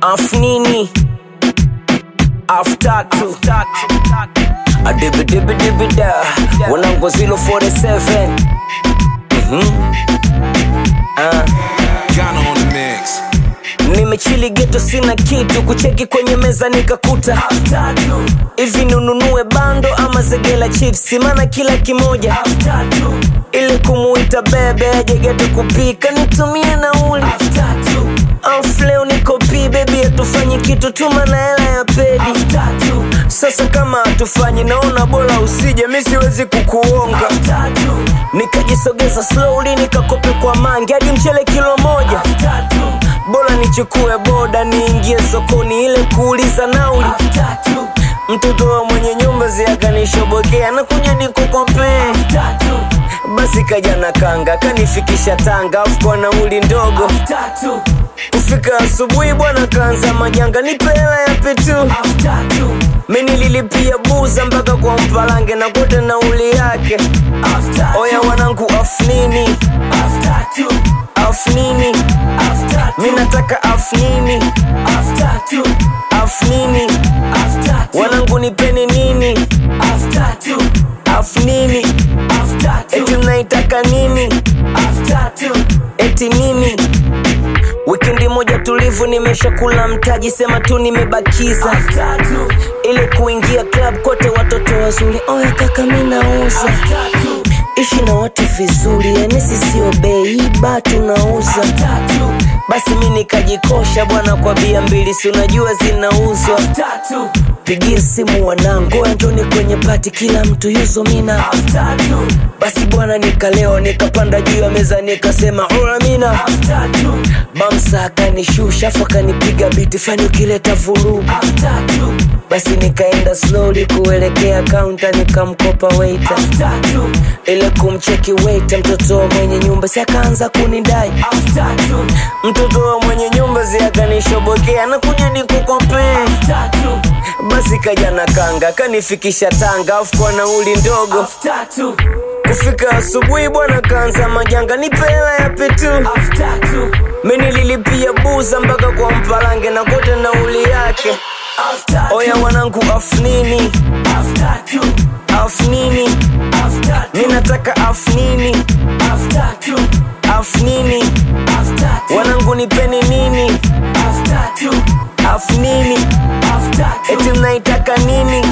afnini aftatu adibidibidibida wanangu 047 Mhm. Ah. Ghana on the mix. nimechili geto sina kitu kucheki kwenye meza nikakuta hivi nununue bando ama zegela chipsi mana kila kimoja ili kumuita bebe aje geto kupika nitumie nauli Off leo niko pi bebi hatufanyi kitu tuma na hela ya pedi sasa kama hatufanyi naona bora usije mi siwezi kukuonga nikajisogeza slowly nikakope kwa mangi hadi mchele kilo moja bora nichukue boda niingie sokoni ile kuuliza nauli mtoto wa mwenye nyumba ziakanishobokea nakuja nikukopee basi kaja na kanga kanifikisha tanga afu kwa nauli ndogo kufika asubuhi bwana kaanza majanga nipe hela ya petu mimi nililipia buza mpaka kwa mpalange na kote nauli yake oya wanangu afnini afnini mi nataka afnini afnini wanangu nipeni nini afnini eti mnaitaka nini eti nini wikendi moja tulivu nimeshakula mtaji sema tu nimebakiza ili kuingia club kote watoto wazuri oya kaka mi nauza ishi na watu vizuri yani sisio beiba tunauza basi mi nikajikosha bwana kwa bia mbili si unajua zinauzwa pigie simu wanangu njoni kwenye pati kila mtu yuzo mina basi bwana nikalewa nikapanda juu ya meza nikasema ola mina bamsa akanishusha afu akanipiga biti fani ukileta vurugu basi nikaenda slowly kuelekea kaunta nikamkopa waita ile kumcheki waita mtoto wa mwenye nyumba si akaanza kunidai mtoto wa mwenye nyumba si akanishobokea nakuja nikukopee basi kaja na kanga kanifikisha tanga afu kwa nauli ndogo kufika asubuhi bwana kaanza majanga nipe hela ya petu mi nililipia buza mpaka kwa mpalange na kote nauli yake oya wanangu afnini afnini mi nataka afnini afnini wanangu nipeni nini afnini eti mnaitaka nini